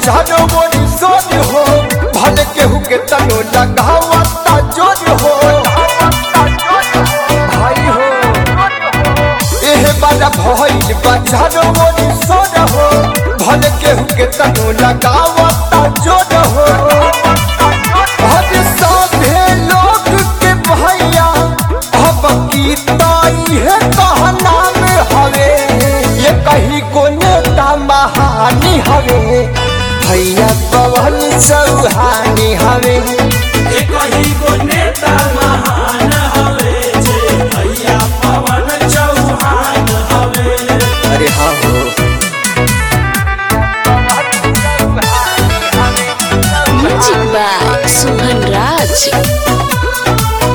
बाजारो मोरी सोन हो भले केहू के तनो लगावता जोर हो भाई हो एहे बाजा भइल बाजारो मोरी सोन हो भले केहू के तनो लगावता जोर हो हर साधे लोग के भैया अब की ताई है कहना में हवे ये कहीं को नेता महानी हवे भैया पवन चौहानी हवे एक ही को नेता महान हवे जे भैया पवन चौहान हवे अरे हाँ हो Music by Suhan Raj.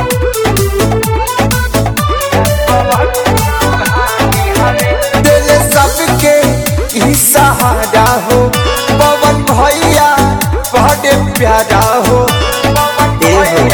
दिल सबके ही सहारा हो पवन भैया बड़े प्यारा हो ए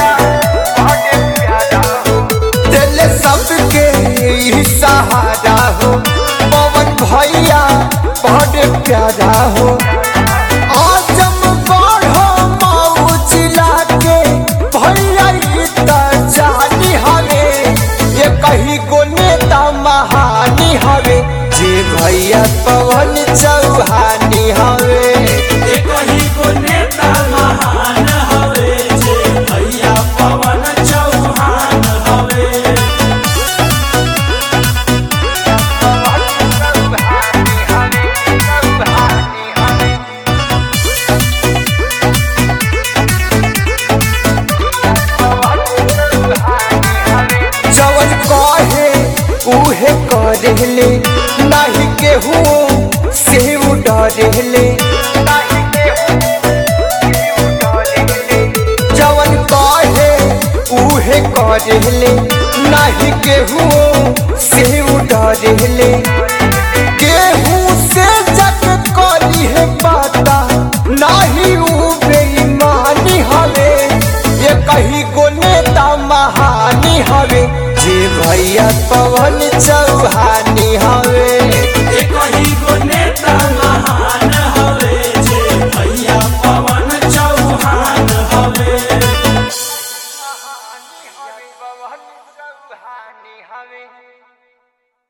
हो। दिल सबके ही सहारा हो पवन भैया बड़े प्यारा हो आजम बढ़ो माऊ जिला के भैया ई त जानी हवे ये कहीं को नेता महानी हवे जे भैया पवन चौहानी हवे एक ही को नेता महान हवे जे भैया पवन चौहान हवे जवन कहे उहे करेले नाही केहू से डरेले जवन कहे उहे करेले नाही केहू से डरेले केहू से जग करी है पाता नाही ऊ बेईमानी हवे ये कहीं को नेता महानी हवे जे भैया पवन चौहानी हवे एक ही को नेता महान हवे जे भैया पवन चौहान हवे पवन चौहानी हवे